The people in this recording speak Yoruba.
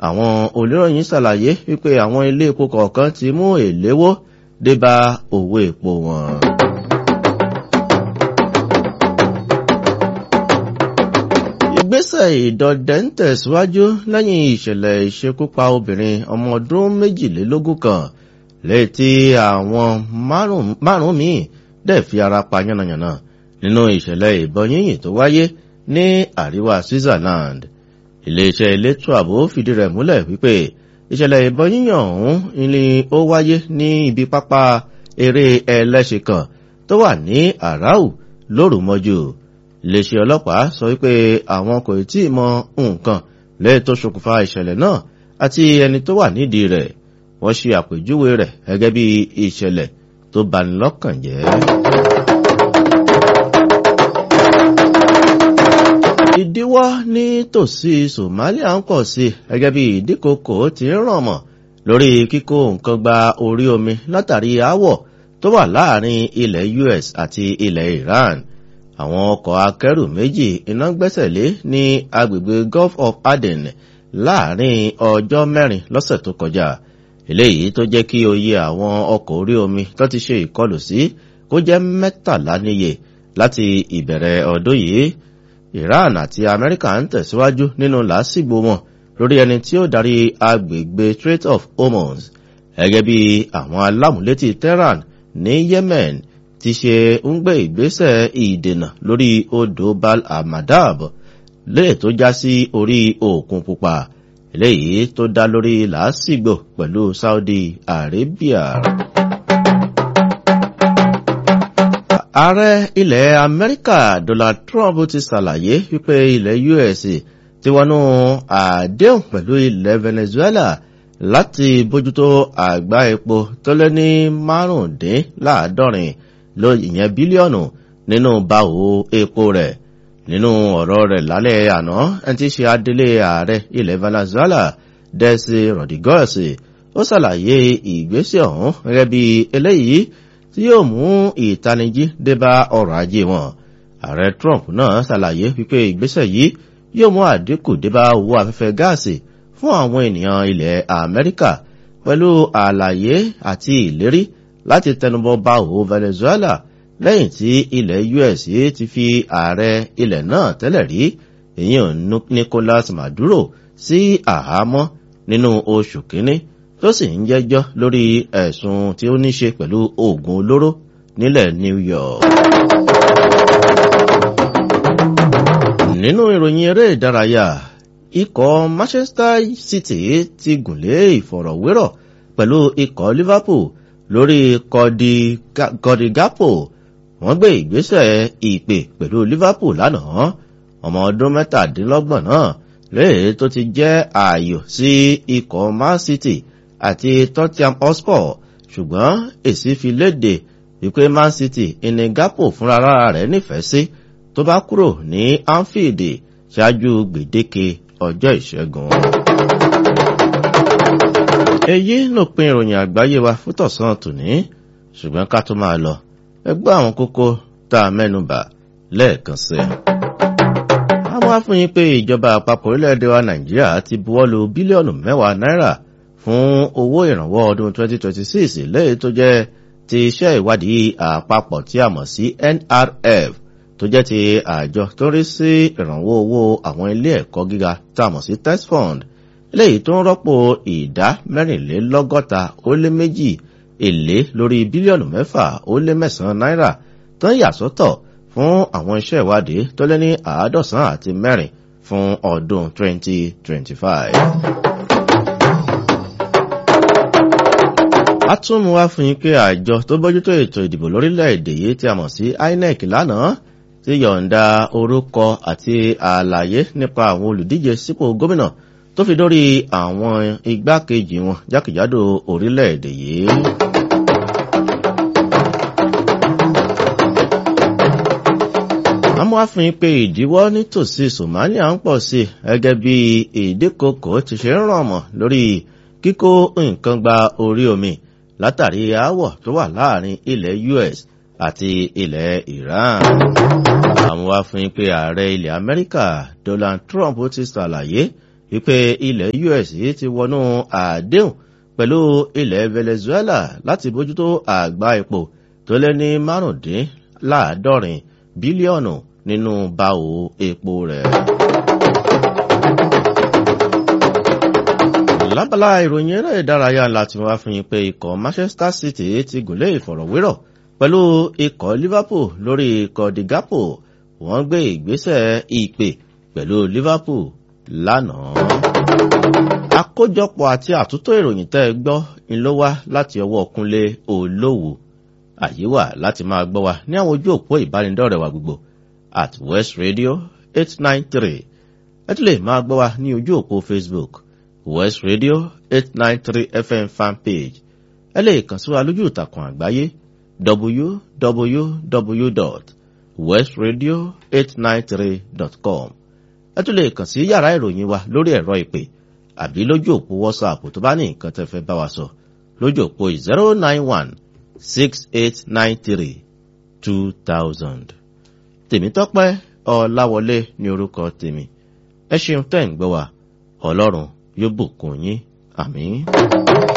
àwọn olóròyìn ṣàlàyé wípé àwọn ilé epo kọ̀ọ̀kan ti mú èléwó débá owó epo wọn. ìgbésẹ̀ ìdọ̀dẹ̀ ń tẹ̀síwájú lẹ́yìn ìṣẹ̀lẹ̀ ìṣekúpa obìnrin ọmọ ọdún méjìlélógún kan létí àwọn márùn-ún míì dẹ̀ fi ara pa yánnayànna nínú ìṣẹ̀lẹ̀ ìbọn yínyìn tó wáyé ní àríwá switzerland iléeṣẹ́ elétò ààbò fìdí rẹ̀ múlẹ̀ wípé ìṣẹ̀lẹ̀ ìbọn yíyàn ọ̀hún ni ó wáyé ní ibi pápá eré ẹlẹ́ṣin kan tó wà ní àráù lóru mọ́jú iléeṣẹ́ ọlọ́pàá sọ wípé àwọn kò tí ì mọ nǹkan lẹ́yìn tó ṣokùnfà ìṣẹ̀lẹ̀ náà àti ẹni tó wà nídìí rẹ̀ wọ́n ṣe àpèjúwe rẹ̀ gẹ́gẹ́ bí ìṣẹ̀lẹ̀ tó bani lọ́kàn jẹ́. ìdíwọ́ ní tòsí somalia ń pọ̀ sí gẹ́gẹ́ bí ìdíkòkò ti ń ràn mọ́ lórí kíkó nǹkan gba orí omi látàrí aáwọ̀ tó wà láàrin ilẹ̀ us àti ilẹ̀ iran àwọn ọkọ̀ akẹ́rù méjì iná gbẹ́sẹ̀ lé ní agbègbè gulf of aden láàrin ọjọ́ mẹ́rin lọ́sẹ̀ tó kọjá eléyìí tó jẹ́ kí oyè àwọn ọkọ̀ orí omi tó ti ṣe ìkọlù sí kó jẹ́ mẹ́tàlá níye láti ìbẹ̀rẹ̀ ọdún yìí iran àti amẹ́ríkà ń tẹ̀síwájú nínú làásìgbò wọn lórí ẹni tí ó darí agbègbè strait of hormuz gẹ́gẹ́ bí àwọn alámúlétì tehran ní yemen ti ṣe ń gbé ìgbésẹ̀ ìdènà lórí odò bal amadab lè tó já sí orí òkun pupa eléyìí tó dá lórí làásìgbò pẹ̀lú saudi arabia. ààrẹ ilẹ̀ amẹ́ríkà donald trump ti ṣàlàyé wípé ilẹ̀ us ti wọnú àdéhùn pẹ̀lú ilẹ̀ venezuela láti bójútó àgbá epo tó lé ní márùndínláàádọ́rin ló ìyẹn bílíọ̀nù nínú báwo epo rẹ̀ nínú ọ̀rọ̀ rẹ̀ lálẹ́ àná ẹni tí ṣe adélé ààrẹ ilẹ̀ venezuela desi rodriguez ó ṣàlàyé ìgbésẹ̀ ọ̀hún gẹ́gẹ́ bí eléyìí tí yóò mú ìtanijí débá ọrọ̀ ajé wọn ààrẹ trump náà ṣàlàyé wípé ìgbésẹ̀ yìí yóò mú àdínkù débá owó afẹ́fẹ́ gáàsì fún àwọn ènìyàn ilẹ̀ amẹ́ríkà pẹ̀lú àlàyé àti ìlérí láti tẹnubọ bá òwò venezuela lẹ́yìn tí ilẹ̀ us ti fi ààrẹ ilẹ̀ náà tẹ́lẹ̀ rí èyàn nicolas maduro sí àhámọ́ nínú oṣù kínní tó sì ń jẹ́jọ́ lórí ẹ̀sùn tí ó ní ṣe pẹ̀lú oògùn olóró nílẹ̀ new york. nínú ìròyìn eré ìdárayá ikọ̀ manchester city ti gùnlé ìfọ̀rọ̀wérọ̀ pẹ̀lú ikọ̀ liverpool lórí kọ́dí gapo wọ́n gbé ìgbésẹ̀ ìpè pẹ̀lú liverpool lánàá ọmọ ọdún mẹ́tàdínlọ́gbọ̀n náà léè tó ti jẹ́ ààyò sí ikọ̀ man city àti tottenham hotspur ṣùgbọ́n èsì fi léde wípé man city ìní gapo fúnra rẹ̀ nífẹ̀ẹ́ sí tó bá kúrò ní anfield ṣáájú gbèdéke ọjọ́ ìṣẹ́gun. èyí ló pin ìròyìn àgbáyé wa fún tọ̀sán tòní ṣùgbọ́n ká tó máa lọ ẹgbẹ́ àwọn kókó tá a mẹ́nubà lẹ́ẹ̀kan sí i. a wá fún yín pé ìjọba àpapọ̀ orílẹ̀-èdè wa nàìjíríà ti buwọ́lu bílíọ̀nù mẹ́wàá náírà fún owó ìrànwọ́ ọdún 2026 lẹ́yìn tó jẹ́ ti iṣẹ́ ìwádìí àpapọ̀ tí a mọ̀ sí nrf tó jẹ́ ti àjọ tó rí sí ìrànwọ́ owó àwọn ilé ẹ̀kọ́ gíga tá a mọ̀ sí test fund eléyìí tó ń rọ́pò ìdá mẹ́rìnlélọ́gọ́ta ó lé méjì èlé lórí bílíọ̀nù mẹ́fà ó lé mẹ́sàn-án náírà tó ń yàsọ́tọ̀ fún àwọn iṣẹ́ ìwádìí tó lé ní àádọ́sán àti mẹ́rin fún ọdún 2025. a tún mú wá fún yín pé àjọ tó bójútó ètò ìdìbò lórílẹ̀‐èdè yìí tí a mọ̀ sí inec lánàá ti yọ̀ǹda orúkọ àti àlàyé nípa àwọn olùdíje sípò gómìnà tó fi dórí àwọn igbákejì wọn jákèjádò orílẹ̀-èdè yìí. àmọ́ àfihàn pé ìdíwọ́ nítòsí somalia ń pọ̀ sí gẹ́gẹ́ bí ìdíkòkò ti ṣe ń ràn mọ́ lórí kíkó nǹkan gba orí omi látàrí aáwọ̀ tó wà láàrin ilẹ̀ us àti ilẹ̀ iran. àwọn àfihàn pé ààrẹ ilẹ̀ amẹ́ríkà donald trump ti ṣàlàyé wípé ilẹ̀ us ti wọnú àdéhùn pẹ̀lú ilẹ̀ venezuela láti bójútó àgbá epo tó lé ní márùndínláàádọ́rin bílíọ̀nù nínú báwo epo rẹ̀. lábala ìròyìn eré ìdárayá láti wá fún yín pé ikọ̀ manchester city ti gùnlé ìfọ̀rọ̀wérọ̀ pẹ̀lú ikọ̀ liverpool lórí ikọ̀ digapo wọ́n gbé ìgbésẹ̀ ìpè pẹ̀lú liverpool lánàá. àkójọpọ̀ àti àtúntò ìròyìn tẹ́ ẹ gbọ́ ń ló wá láti ọwọ́ kúnlé olówó àyè wà láti máa gbọ́ wa ní àwọn ojú òpó ìbánidọ́rẹ̀ wa gbogbo at west radio eight nine three ẹ tún lè máa gbọ́ wa ní ojú òpó facebook west radio eight nine three fm fanpage ẹ lè kàn sí wa lójú ìtàkùn àgbáyé www.westradio893.com ẹ tún lè kàn sí yàrá ìròyìn wa lórí ẹ̀rọ ìpè àbí lójú òpó whatsapp tó bá ní nǹkan tẹ́ fẹ́ bá wa sọ lójú òpó zero nine one six eight nine three two thousand. tèmítọ́pẹ́ ọ̀làwọlé ní orúkọ tèmi ẹ ṣeun tẹ́ ń gbọ́ wa ọlọ́run yóò bùkún yín àmín.